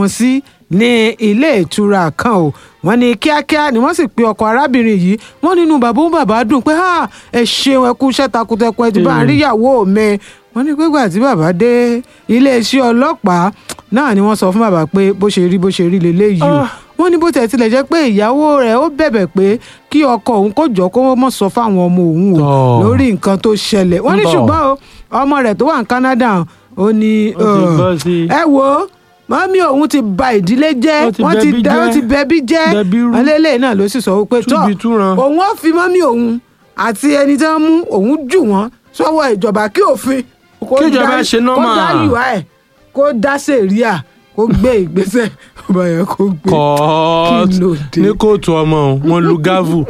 wọn sí ní ilé ìtura kan o wọ́n ní kíákíá ni wọ́n sì pe ọkọ arábìnrin yìí wọ́n nínú bàbá òun bàbá dùn pé "Ah, ẹ ṣeun ẹ kú iṣẹ́ takuntakun ẹ ti bá ń rí ìyàwó mi wọ́n ní pégbà tí bàbá dé iléeṣẹ́ ọlọ́pàá náà ni wọ́n sọ fún bàbá pé bó ṣe rí bó ṣe rí leléyìí o Ah. wọ́n ní bó tẹ̀ tilẹ̀ jẹ́ pé ìyàwó rẹ̀ ó bẹ̀bẹ̀ pé kí ọkọ òun kó jọ kó mọ̀ sọ fáwọn ọmọ òun o Tọ́. lórí nǹkan tó ṣẹlẹ̀ wọ́n ní Tọ́. ṣùgbọ́n o ọmọ rẹ̀ tó wà ní Canada ó ní Ó ti bọ́ sí i. ẹ wo mọ́mí òun ti ba ìdílé jẹ́ Ó ti wọ́n ti bẹbí dá ó jẹ́. ti bẹbí jẹ́ Bẹbí rú. alẹ́lẹ́ náà ló sì sọ wípé tọ́ Túbi túran. òun ó fi mọ́mí òun àti ẹni tí wọ́n mú òun jù wọ́n sọ́wọ́ ìjọba kí òfin kó Kí ìjọba dá- ṣe normal. kó dá ìwà ẹ̀ kó dá sẹ̀ríà kó gbé ìgbésẹ̀ ọba yẹn kó gbé kọ́ọ̀t Kí ló dé? ní kóòtù ọmọ òun, wọn lu gavu.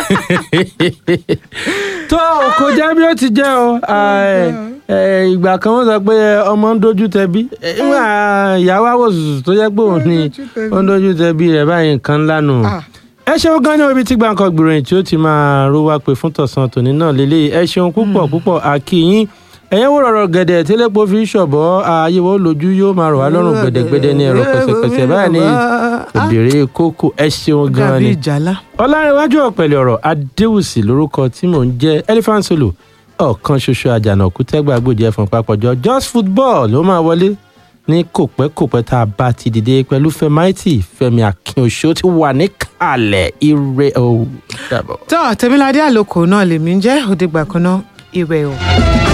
tó kò jẹ́ bí ó ti jẹ́ o ẹ, ẹ, ìgbà kan wọ́n sọ pé ọmọ ń dojú tẹbí ẹ, nígbà ìyàwó àwòsùsù tó jẹ́ pé òun ni ó ń dojú tẹbí rẹ̀ báyìí nǹkan ńlá nù. Ah. ẹ ṣeun gan ní orí tí gbàǹkan gbìròyìn tí ó ti máa ró wá pé fún tọ̀sán tòní náà lélẹ́yìí ẹ ṣeun púpọ̀ púpọ̀ àkìyín ẹ̀yẹ́ wò rọ̀rọ̀ gẹ̀dẹ̀ tẹ́lẹ̀pọ̀ fi ń ṣọ̀bọ̀ ààyè wo lójú yóò máa rọ̀ wá lọ́rùn gbẹ̀dẹ̀gbẹ̀dẹ̀ ní ẹ̀rọ pẹ̀sẹ̀pẹ̀sẹ̀ báyìí ní òbèrè kókó ẹ ṣeun gan dàbí ni. ìjàlá ọlárẹ̀wájú ọ̀pẹ̀lẹ̀ ọ̀rọ̀ adéwùsì lórúkọ tí mò ń jẹ́ elephant solo ọ̀kan ṣoṣo àjànàkú tẹ́gbà gbòdì ẹ̀fọn papọ̀jọ just football ló máa wọlé ní kòpẹ́kòpẹ́ tá a bá ti dìde pẹ̀lú fẹ́máìtì fẹ́mi akínoṣó ti wà ní kalẹ̀ ire o dàbọ̀. tó tẹmíládé àlòkò náà lèmi ń jẹ́ òdìgbà kan náà ìrẹ̀ o.